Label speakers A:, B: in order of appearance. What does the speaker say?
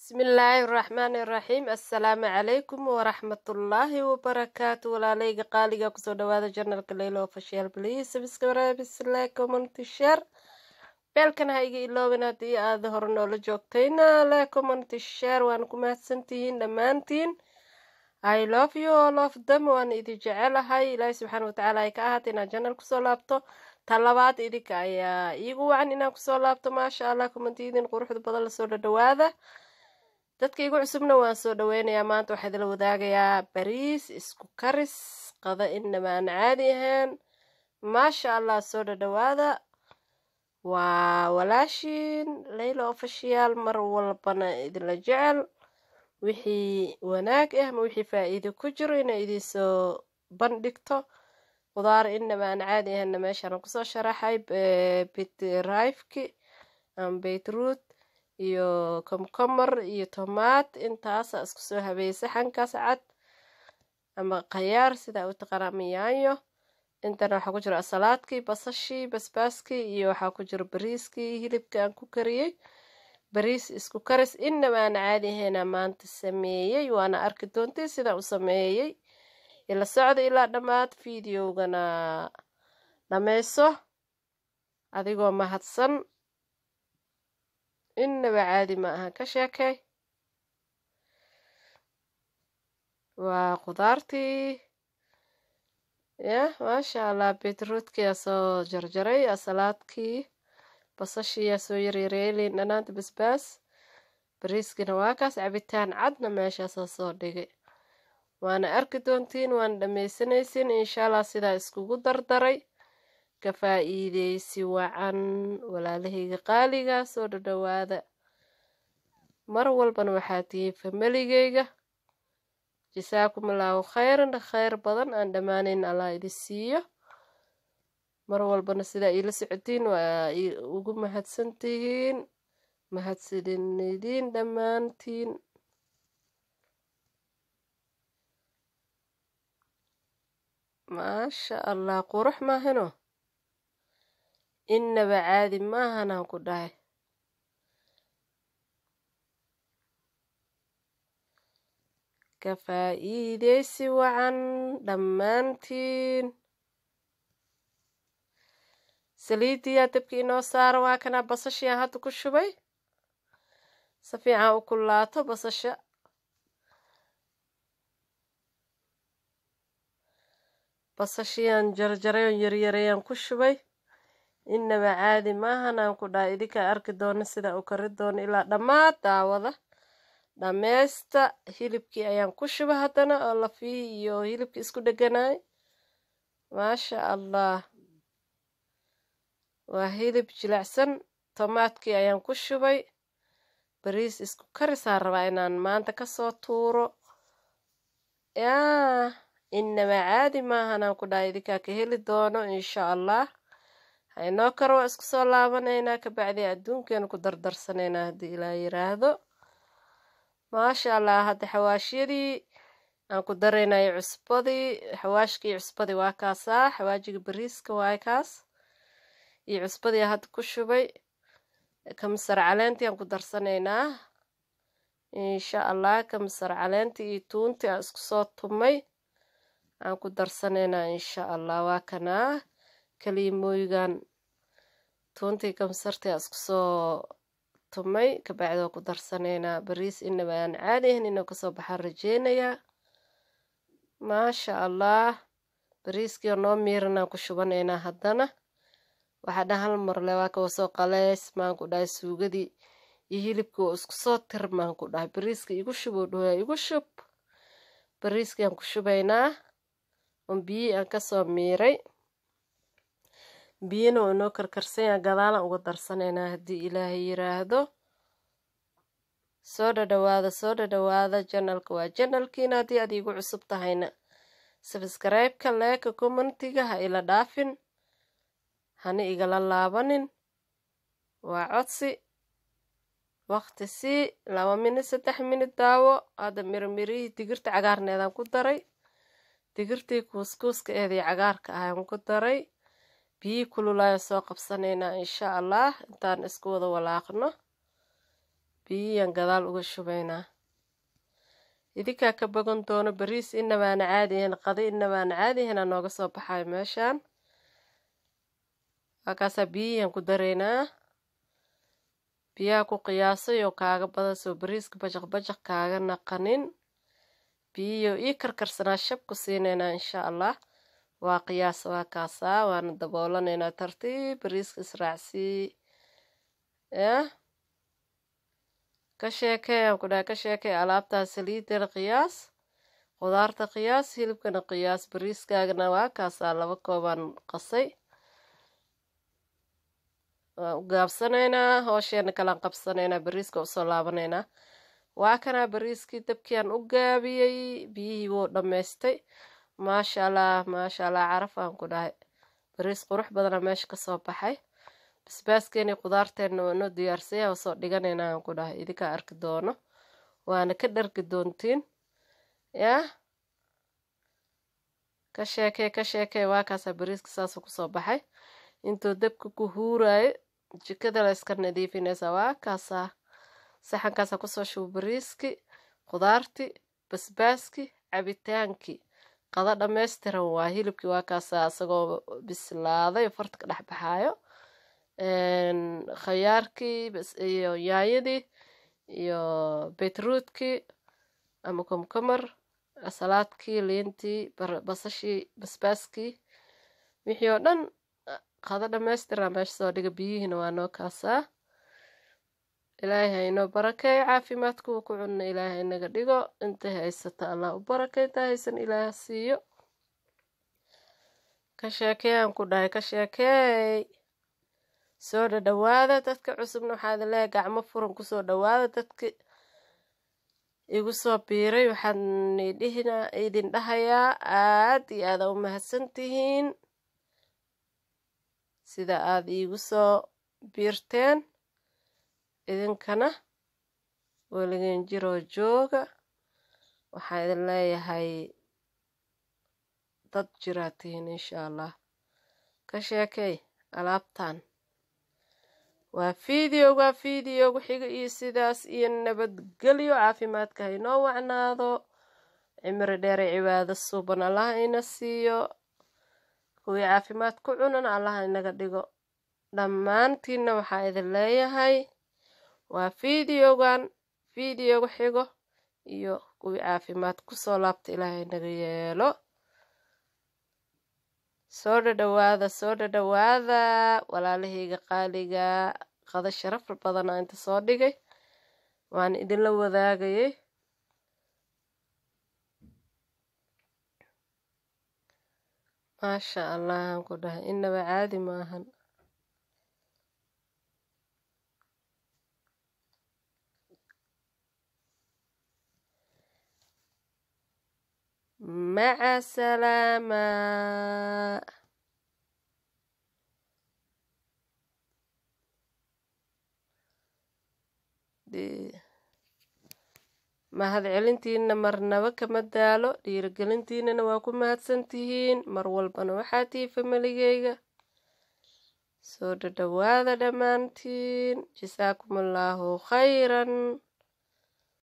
A: bismillaahi raxmaani raxiim assalaamu calaykum waraxmatullaahi wabarakaatu walaaleyga qaaliga kusoo dhawaada janalka leylo official please subscribe like comment share beelkan ha iga iloobin haddii aad hore noola joogtayna le comment share waan ku mahadsantihiin dhammaantiin i love you all of them waan idin jecelahay ilaahi subxaana watacaala ay ka ahaata inaad janal kusoo laabto ta labaad idinka ayaa iigu wacan inaan kusoo laabto maasha allah kumantiidin quruxda badan lasoo dhadhawaada dadka igu cusubna waan soo dhaweynayaa maanta waxaa idila wadaagayaa bariis isku karis qada inaba aan caadi ahayn maasha allah soo dhadhawaada waa walaashiin leyla official mar walbana idinla jecel wixii wanaag ah ama wixii faa-iido ku jiro inay idinsoo bandhigto qudaar inaba aan caadi ahaynna meeshaan kusoo sharaxay bitrifki ama beytruut iyo komkomar iyo tomaat intaasa isku soo habeeyey saxankaas cad ama khayaar sidaa u taqaana ama yaanyo intana waxaa ku jiro asalaadkii basashii basbaaskii iyo waxaa ku jiro bariiskii hilibka aan ku kariyey bariis isku karis inaba aan caadi ahayna maanta sameeyey waana arki doontii sidaa u sameeyey ila socda ilaa dhammaad videogana dhammayso adigoo mahadsan inaba caadi ma aha ka sheekay waa qudaartii yah maasha allah beetroodkiyaa soo jarjaray asalaadkii basashiiyaa soo yaryareelin dhanaanta basbaas bariiskiina waa kaas cabitaan cadna meeshaasaa soo dhigay waana arki doontiin waana dhammaysanaysin insha allah sidaa iskugu dardaray ka faa-iideysi wacan walaalahayga qaaliga soo dhadhawaada mar walbana waxaa tihiin familigeyga jasaakum allaahu khayran khayr badan aan dhammaanayn allah idin siiyo mar walbana sidaa iila socotiin waa ugu mahadsantihiin mahadsanidin dhammaantiin maasha allah qurux maahano inaba caadi maahanaan ku dhahay ka faa-iideysi wacan dhammaantiin saliidiyaa dabkii inoo saara waa kanaa basashiaan hadda ku shubay si fiican u kulaato basasha basashiaan jarjaray oon yaryarayaan ku shubay inaba caadi maahan aan ku dhahay idinkaa arki doono sidaa u kari doono ilaa dhammaad daawada dhameysta hilibkii ayaan ku shuba haddana oo lafihii iyo hilibkii isku dheganaay maasha allah waa hilib jilicsan tomaadkii ayaan ku shubay bariis isku karisaan rabaa inaan maanta kasoo tuuro yaa inaba caadi maahan aan ku dhahay idinkaa ka heli doono insha allah haynoo karo waa isku soo laabanaynaa kabacdi adduunkeenu ku dardarsanaynaa haddii ilaa yiraahdo maasha allah hadda xawaashiyadii aan ku daraynayo cusbadii xawaashkii cusbadii waa kaasaa xawaajiga bariiska waa kaas iyo cusbadii hadda ku shubay kamsar caleentii aan ku darsanaynaa insha allah kamsar caleentii iyo tuuntii aan isku soo tumay aan ku darsanaynaa insha allah waa kanaa kaliimooyigan tuuntii kamsartii aan isku soo tumay kabacdi waa ku darsanaynaa bariis inaba aan caadi ahayn inuu kasoo baxaan rajeynayaa maasha allah bariiskii oo noo miiranaan ku shubanaynaa haddana waxaa dhan hal marle waa kawa soo qaleys maan ku dhahay suugadii iyo hilibkii oo isku soo tirmaan ku dhahay bariiska igu shuboo dhahoyaa igu shub bariiskii aan ku shubaynaa on biyihii aan kasoo miiray biyana oo inoo karkarsanya gadaalan uga darsanaynaa haddii ilaahay yiraahdo soo dhadhawaada soo dhadhawaada janalka waa janalkiina haddii aad iigu cusub tahayna sabskribeka leeka commentiga ha ila dhaafin hana igala laabanin waa codsi waqti sii laba minid saddex minid daawo hadda miramirihii digirta cagaarneedaan ku daray digirtii kuuskuuska eedii cagaarka ahaan ku daray biyihii kululaayaan soo qabsanaynaa insha allah intaan isku wada walaaqno biyiyaan gadaal uga shubaynaa idinkaa ka bogan doono bariis inabaana caadiyahan qado inabaana caadiyahanaa nooga soo baxayo meeshaan halkaasaa biyiyaan ku daraynaa biyaha ku qiyaasay oo kaaga badan soo bariiska bajaq bajaq kaaga naqanin biyiyo ii karkarsanaa shab ku siinaynaa insha allah waa qiyaas waa kaasaa waana daboolanaynaa tartiib bariiska israacsii yah ka sheekee aan ku dhahay ka sheekee alaabtaa saliidana qiyaas qudaarta qiyaas hilibkana qiyaas bariiskaagana waa kaasaa laba koobaan qasay waan u gaabsanaynaa hoosheena kalaan qabsanaynaa bariiska usoo laabanaynaa waa kanaa bariiskii dabkiaan u gaabiyey biyihii wuu dhammaystay maasha allah maasha allah caraf aan ku dhahay bariis qurux badana meesha kasoo baxay basbaaskeeni qudaarteenna waa noo diyaarsaya waa soo dhiganayna aan ku dhahay idinkaa arki doono waana ka dhargi doontiin yah ka sheekee ka sheekee waa kaasaa bariiska saasuu kusoo baxay intuu dabka ku huuraayo jikada la iska nadiifinaysaa waa kaasaa saxankaasaa kusoo shubo bariiski qudaarti basbaaski cabitaankii qado dhammaystiran waa hilibkii waa kaasaa isagoo bislaaday farta ka dhex baxaayo khayaarkii iyo yaanyadii iyo beetruutkii ama komkomar salaadkii liintii basashii basbaaskii wixii oo dhan qado dhammaystiraa meesha soo dhiga biyihiina waa noo kaasaa ilaahay haynoo barakeeyo caafimaadkuwa ku cunna ilaahay naga dhigo intay haysata allah u barakay intaa haysan ilaaha siiyo ka sheekeeyaan ku dhahay ka sheekeey soo dhadhawaada dadka cusubna waxaa idin leeyahay gacmo furan kusoo dhawaada dadki igu soo biiray waxaan idhihina idin dhahayaa aad iyo aada u mahadsan tihiin sida aada iigu soo biirteen idinkana weligen jiroo jooga waxaan idin leeyahay dad jiraa tihiin insha allah ka sheekey alaabtan waa fideoga fideogu xiga iyo sidaas iyo nabadgelyo caafimaadka haynoo wacnaado cimri dheere cibaado suuban allaha ina siiyo kuwii caafimaad ku cunan allaha inaga dhigo dhammaantiinna waxaa idin leeyahay waa fideogan fideoga xigo iyo kuwii caafimaad kusoo laabta ilaahay naga yeelo soo dhadhawaada soo dhadhawaada walaalahayga qaaliga qado sharaf badana inta soo dhigay waan idinla wadaagayay maasha allah aan ku dhahay inaba caadi maahan maca salaama mahadcelintiina marnaba kama daalo dhiirigelintiinana waa ku mahadsan tihiin mar walbana waxaa tihi familigeyga soo dhadhawaada dhammaantiin jasaakum allaahu khayran